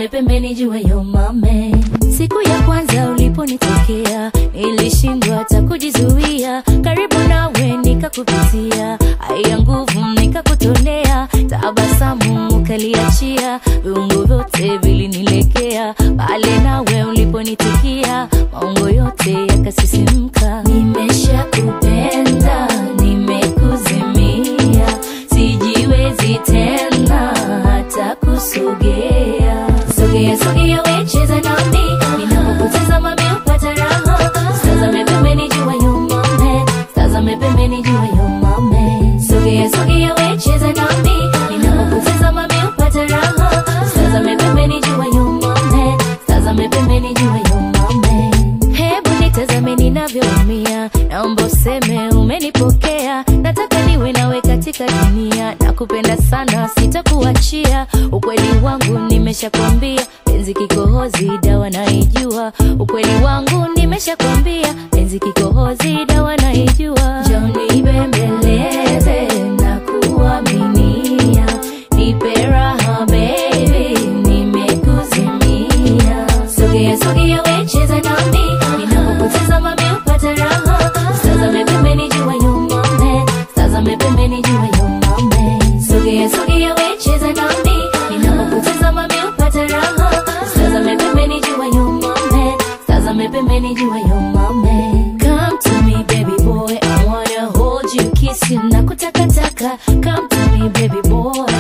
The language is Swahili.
tazame pembeni jua yo mame siku ya kwanza uliponitokea nilishindwa hata kujizuia karibu nawe nikakupitia haya nguvu nikakutolea tabasamu ukaliachia viungo vyote vilinilegea pale nawe uliponitikia maungo yote yakasisimka nimesha kupenda nimekuzimia sijiwezi tena hata kusogea sogea sogea wecheza nami ninapokutazama miupata raha tazame pembeni jua yumame tazame pembeni jua yumame sogea sogea wecheza nami ninapokutazama miupata raha tazame pembeni jua yumame tazame pembeni jua yumame hebu nitazame ninavyoumia naomba useme umenipokea nataka niwe nawe katika dunia nakupenda sana sitakuachia ukweli wangu nimeshakwambia penzi kikohozi dawa naijua ukweli wangu nimeshakwambia penzi kikohozi dawa naijua joni bembeleze na kuaminia nipe raha baby nimekuzimia sogea sogea wecheza nami ninapokutazama miupata raha tazame pembeni jua yumame tazame pembeni jua yumame sogea sogea wecheza nami ninapokutazama miupata raha tazame pembeni jua yumame tazame pembeni jua yumame come to me baby boy i wanna hold you kiss you na kutakataka come to me baby boy